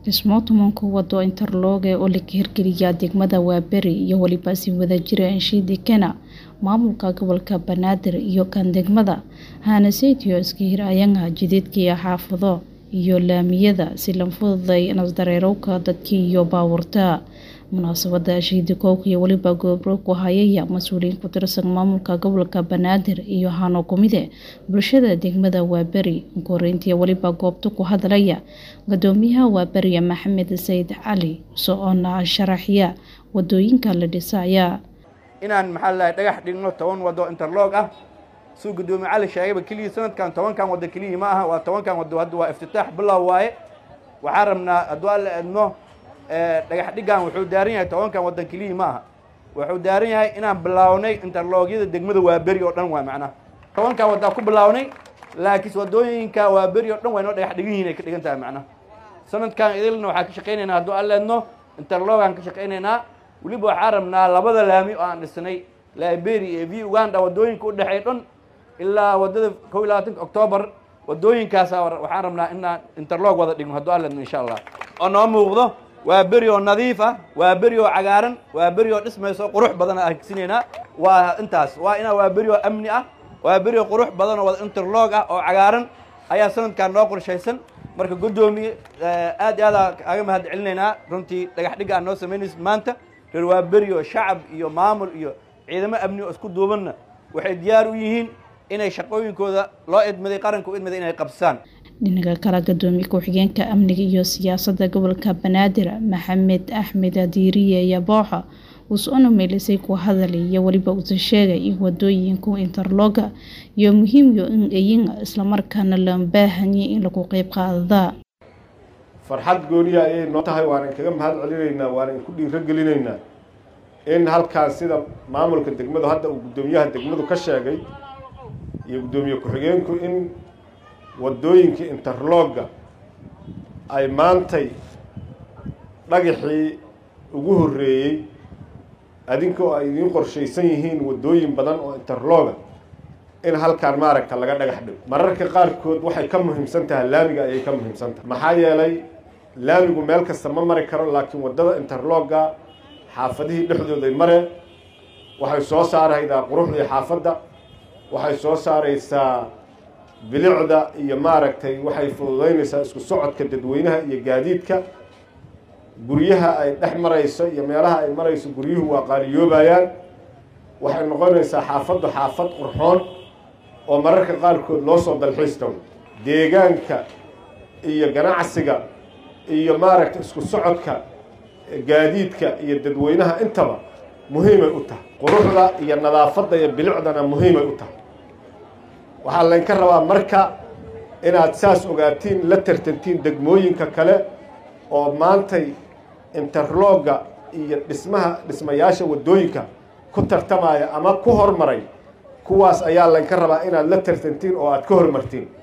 dhismo tumanka wado interlooge oo laga hirgeliyaa degmada waaberi iyo weliba si wadajira anshiidi kena maamulka gobolka banaadir iyo kan degmada hanaseytiyo iska hir ayanga jididkiiyo xaafado iyo laamiyada si la fududay nasdareerowka dadkii iyo baabuurta munaasabada ashiidi koowka iyo weliba goobro ku hayaya mas-uuliyiin ku tirsan maamulka gobolka banaadir iyo hano kumide bulshada degmada waaberi koreyntii weliba goobta ku hadlaya gudoomiyaha waaberiya maxamed sayid cali so-oona sharaxya wadooyinka la dhisaya inaan maxaa ladahay dhagax dhigno toban wado interloog ah suu gudoomiye cali sheegayba keliya sanadkan tobankan wado keliyii ma aha waa tobankan wado hadda waa iftitaax bilow waaye waxaan rabnaa hadduu alla edmo dhagax dhiggan wuxuu daaran yahay tobankan waddan keliyii ma aha wuxuu daaran yahay inaan bilaawnay interloogyada degmada waaberi oo dhan waa macnaha tobankan waddaa ku bilaawnay laakiin wadooyinka waaberi oo dhan waa inoo dhagax dhigan yihin ay ka dhigan tahay macnaha sanadkan idilna waxaan ka shaqaynaynaa hadduu alla edno interloogaan ka shaqaynaynaa weliba waxaan rabnaa labada laami oo aan dhisnay liberia iyo v uganda wadooyinka u dhexeey dhan ilaa waddada kow iyo labaatanka octoobar wadooyinkaasa waxaan rabnaa inaan interloog wada dhigno hadduu alla edno insha allah oo noo muuqdo waa beri oo nadiif ah waa beri oo cagaaran waa beri oo dhismayso qurux badan aan higsineynaa waa intaas waa inaa waa beri oo amni ah waa beri oo qurux badan oo wada interloog ah oo cagaaran ayaa sanadkan noo qorshaysan marka guddoomiye aad iyo aad kaaga mahad celinaynaa runtii dhagax dhigga aan noo samaynaysa maanta reer waa beri oo shacab iyo maamul iyo ciidamo amni oo isku duubanna waxay diyaar u yihiin inay shaqooyinkooda loo idmaday qaranka u idmaday inay qabsaan dhinaca kale gudoomiye ku-xigeenka amniga iyo siyaasadda gobolka banaadir maxamed axmed adiiriye yabooxa uu soo meelisay ku hadalay iyo weliba uusa sheegay in wadooyinku interloga iyo muhiimyo in ayin islamarkaana la baahanyay in lagu qeyb qaadadaa farxad gooniya ayay noo tahay waanan kaga mahad celinaynaa waanan ku dhiiro gelinaynaa in halkaas sida maamulka degmadu hadda uu guddoomiyaha degmadu ka sheegay iyo guddoomiye ku-xigeenku in waddooyinka interlogga ay maantay dhagaxii ugu horreeyey adinkoo ay idiin qorshaysan yihiin waddooyin badan oo interloga in halkaan maaragta laga dhagax dhigo mararka qaarkood waxay ka muhiimsan tahay laamiga ayay ka muhiimsan tahay maxaa yeelay laamigu meel kasta ma mari karo laakiin waddada interlogga xaafadihii dhexdooday mare waxay soo saaraydaa quruxdii xaafadda waxay soo saaraysaa bilicda iyo maaragtay waxay fududaynaysaa isku socodka dadweynaha iyo gaadiidka guryaha ay dhex marayso iyo meelaha ay marayso guryuhu waa qaaliyoobayaan waxay noqonaysaa xaafaddu xaafad qurxoon oo mararka qaarkood loo soo dalxiistago deegaanka iyo ganacsiga iyo maaragtay isku socodka gaadiidka iyo dadweynaha intaba muhiimay u tahay quruxda iyo nadaafadda iyo bilicdana muhiimay u tahay waxaa laynka rabaa marka inaad saas ogaatiin la tartantiin degmooyinka kale oo maantay interlogga iyo dhismaha dhismayaasha waddooyinka ku tartamaya ama ku hormaray kuwaas ayaa laynka rabaa inaad la tartantiin oo aad ka hormartiin